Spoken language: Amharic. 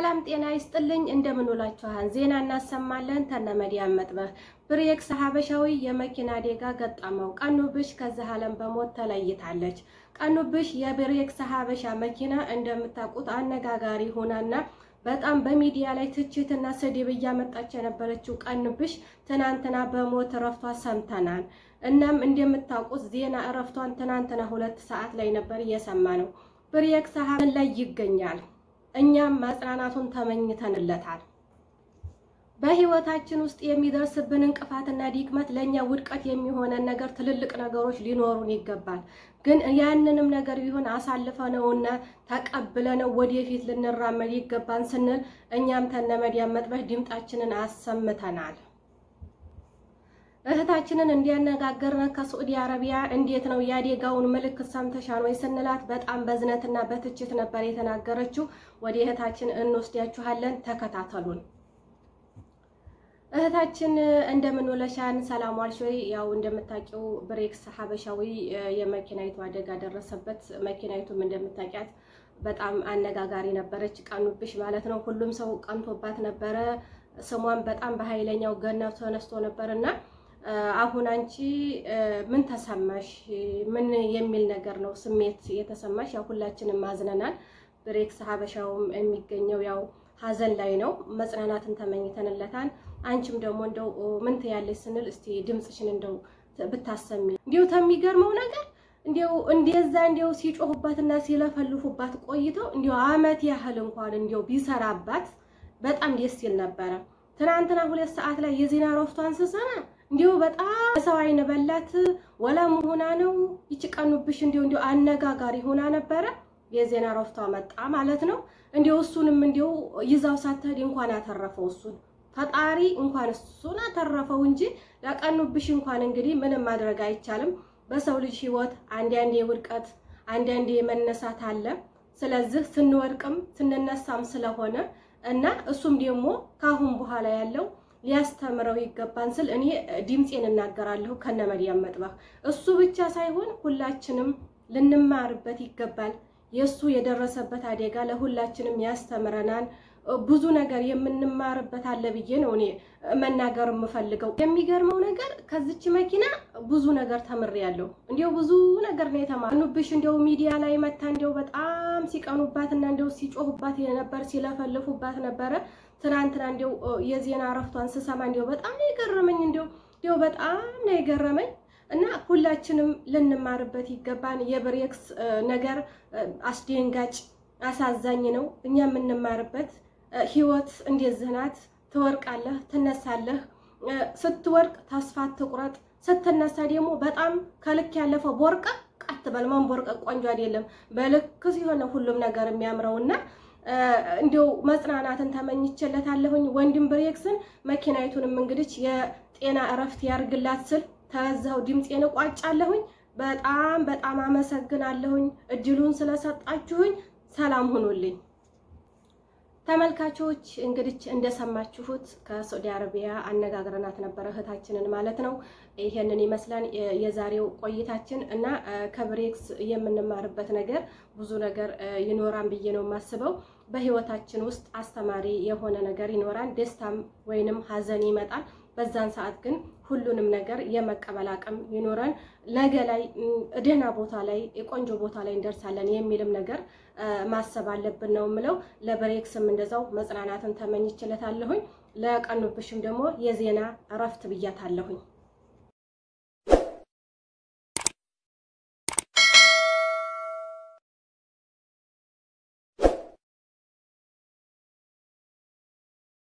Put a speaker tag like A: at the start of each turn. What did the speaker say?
A: ሰላም ጤና ይስጥልኝ። እንደምን ውላችኋል? ዜና እናሰማለን። ተነመዲያን መጥበህ ብሬክስ ሀበሻዊ የመኪና አደጋ ገጠመው። ቀኑብሽ ከዚህ ዓለም በሞት ተለይታለች። ቀኑብሽ የብሬክስ ሀበሻ መኪና እንደምታውቁት አነጋጋሪ ሆናና በጣም በሚዲያ ላይ ትችትና ስድብ እያመጣች የነበረችው ቀኑብሽ ትናንትና በሞት እረፍቷ ሰምተናል። እናም እንደምታውቁት ዜና እረፍቷን ትናንትና ሁለት ሰዓት ላይ ነበር እየሰማ ነው። ብሬክስ ሀበን ላይ ይገኛል። እኛም መጽናናቱን ተመኝተንለታል። በህይወታችን ውስጥ የሚደርስብን እንቅፋትና ድክመት ለእኛ ውድቀት የሚሆነን ነገር ትልልቅ ነገሮች ሊኖሩን ይገባል። ግን ያንንም ነገር ቢሆን አሳልፈነውና ተቀብለነው ወደፊት ልንራመድ ይገባን ስንል እኛም ተነመዲያን መጥበህ ድምጣችንን አሰምተናል። እህታችንን እንዲያነጋገርን ከሳዑዲ አረቢያ እንዴት ነው የአደጋውን ምልክት ሰምተሻል ወይ ስንላት በጣም በዝነትና በትችት ነበር የተናገረችው። ወደ እህታችን እንወስዳችኋለን፣ ተከታተሉን። እህታችን እንደምን ውለሻን? ሰላም ዋልሽ ወይ? ያው እንደምታውቂው ብሬክስ ሀበሻዊ የመኪናይቱ አደጋ ደረሰበት። መኪናይቱም እንደምታውቂያት በጣም አነጋጋሪ ነበረች። ቀኑብሽ ማለት ነው። ሁሉም ሰው ቀንቶባት ነበረ። ስሟን በጣም በኃይለኛው ገነው ተነስቶ ነበርና አሁን አንቺ ምን ተሰማሽ? ምን የሚል ነገር ነው ስሜት የተሰማሽ? ያው ሁላችንም ማዝነናል። ብሬክስ ሀበሻውም የሚገኘው ያው ሀዘን ላይ ነው። መጽናናትን ተመኝተንለታል። አንቺም ደግሞ እንደው ምን ትያለሽ ስንል እስቲ ድምፅሽን እንደው ብታሰሚ። እንዲሁ ከሚገርመው ነገር እንዲሁ እንደዛ እንዲሁ ሲጮሁባትና ሲለፈልፉባት ቆይተው እንዲሁ አመት ያህል እንኳን እንዲሁ ቢሰራባት በጣም ደስ ይል ነበረ። ትናንትና ሁለት ሰዓት ላይ የዜና እረፍቷን ስሰማ እንዲሁ በጣም ሰው አይን በላት ወለም ሆና ነው ይቺ ቀኑብሽ እንዲሁ እንዲሁ አነጋጋሪ ሆና ነበረ። የዜና እረፍቷ መጣ ማለት ነው። እንዲሁ እሱንም እንዲሁ ይዛው ሳትሄድ እንኳን አተረፈው እሱን ፈጣሪ እንኳን እሱን አተረፈው እንጂ ለቀኑብሽ እንኳን እንግዲህ ምንም ማድረግ አይቻልም። በሰው ልጅ ህይወት አንዳንዴ ውድቀት አንዳንዴ መነሳት አለ። ስለዚህ ስንወድቅም ስንነሳም ስለሆነ እና እሱም ደግሞ ካሁን በኋላ ያለው ሊያስተምረው ይገባን ስል እኔ ድምፄን እናገራለሁ ከነመዲያን መጥበህ። እሱ ብቻ ሳይሆን ሁላችንም ልንማርበት ይገባል። የእሱ የደረሰበት አደጋ ለሁላችንም ያስተምረናል። ብዙ ነገር የምንማርበት አለ ብዬ ነው እኔ መናገር የምፈልገው። የሚገርመው ነገር ከዚች መኪና ብዙ ነገር ተምሬያለሁ። እንዲሁ ብዙ ነገር ነው የተማርኩብሽ። እንዲሁ ሚዲያ ላይ መታ እንዲሁ በጣም ሲቀኑባትና እንዲሁ ሲጮሁባት ነበር፣ ሲለፈልፉባት ነበረ። ትናንትና እንዲሁ የዜና እረፍቷን ስሰማ እንዲሁ በጣም ነው የገረመኝ። እንዲሁ እንዲሁ በጣም ነው የገረመኝ እና ሁላችንም ልንማርበት ይገባን። የብሬክስ ነገር አስደንጋጭ አሳዛኝ ነው። እኛ የምንማርበት ህይወት እንደዚህ ናት። ትወርቃለህ፣ ትነሳለህ። ስትወርቅ ተስፋ ትቁረጥ፣ ስትነሳ ደግሞ በጣም ከልክ ያለፈ ቦርቀቅ አትበል። መንቦርቀቅ ቆንጆ አይደለም። በልክ ሲሆን ሁሉም ነገር የሚያምረውና እንዲው መጽናናትን ተመኝቼለታለሁኝ ወንድም ብሬክስን። መኪናይቱንም እንግዲህ የጤና እረፍት ያርግላት ስል ተዛው ድምፄን እቋጫለሁኝ። በጣም በጣም አመሰግናለሁኝ እድሉን ስለሰጣችሁኝ። ሰላም ሁኑልኝ ተመልካቾች። እንግዲህ እንደሰማችሁት ከሳዑዲ አረቢያ አነጋግረናት ነበረ እህታችንን ማለት ነው። ይሄንን ይመስላል የዛሬው ቆይታችን እና ከብሬክስ የምንማርበት ነገር ብዙ ነገር ይኖራን ብዬ ነው የማስበው። በህይወታችን ውስጥ አስተማሪ የሆነ ነገር ይኖራል። ደስታም ወይንም ሀዘን ይመጣል። በዛን ሰዓት ግን ሁሉንም ነገር የመቀበል አቅም ይኖረን ነገ ላይ ደህና ቦታ ላይ የቆንጆ ቦታ ላይ እንደርሳለን የሚልም ነገር ማሰብ አለብን ነው የምለው። ለብሬክስም እንደዛው መጽናናትን ተመኝችለታለሁኝ። ለቀኑብሽም ደግሞ የዜና እረፍት ብያታለሁኝ።